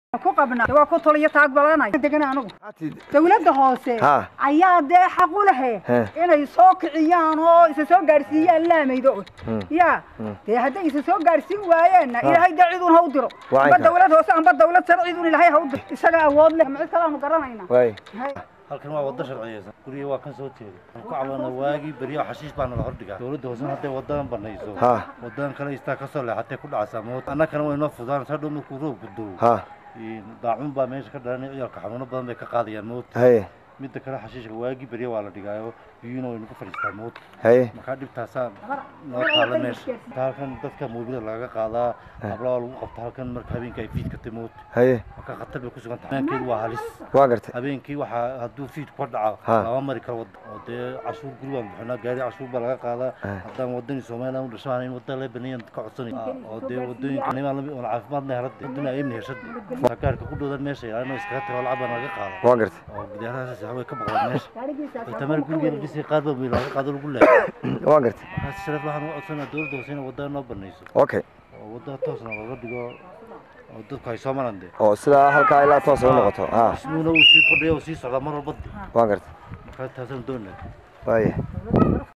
ku qabnaa waa ku toliyo taag badanay degan anigu Hatid. dawladda hoose Ha. ayaa dee xaq u lehe He. inay soo kiciyaan oo isa soo gaadhsiiyaan laamaydo Hmm. ya Hmm. dee hadday isa soo gaadhsiin waayeenna ilaahay dee cidun ha u diro Waa amba inka. dawlad hoose amba dawlad sare cidun ilaahay ha u diro isaga awood leh ma cid kale aanu garanayna Waay. Hay. halkan waa wado sharciyeysan guriga waa kan soo jeeda waxaan ku cabanaa waagii beryo xashiish baa nala hordhigaa dowladda hoosena hadday wadadan banayso Ha. wadadan kale istaa kasoo leexatay ku dhacaysaa mood annagana way noo fudaan hadhow markuu roobku doo Ha. daacun baa meesha ka dhalanay ciyaalka xanuuno badan bay ka qaadayaan mood Haye. midda kale xashiishka waagii beryo waa la dhigaayo biyuuna way nagu fadhiistaa mood Haye. markaa dhibtaasaa noo taala meesha inta halkan dadka moobida lagaga qaadaa habla waa lagu qabta halkan marka habeenkii ay fiidkatay mood Haye. marka khatar bay ku sugan tahay habeenkeedu waa halis Waa gartay. habeenkii waxaa hadduu fiid ka dhaco Ha. lama mari karo wada oo dee cashuur guri baan bixinaa gaari cashuur baa laga qaadaa Ha. haddaan wadani somaliland u dhashaan in wadada laga baneeyan ka codsanay oo dee wadooyinka nimaan lami oon caafimaadna helada wadana ay heshad gaarka ku dhowdan meesha ilaalino iskaga tago lacag baa laga qaada Waa gartay. oo gudaarahaas way ka baqdaan meesha oo tamar gurigeena dhisay qaar baa wiil laga qaado lagu leeyahay Waa gartay. markaas sharaf waxaan u codsanaa dowladda hoose inay wadada noo banayso Okay. oo wadada toosna looga dhigo oo dadku ay soo maraan dee Oo sidaa halkaa ilaa toos u noqoto. Ha. ismuuna uu sii kordhaya oo sii socdaa mar walba dee Waa gartay. markaa taasaan doonaa Waaye.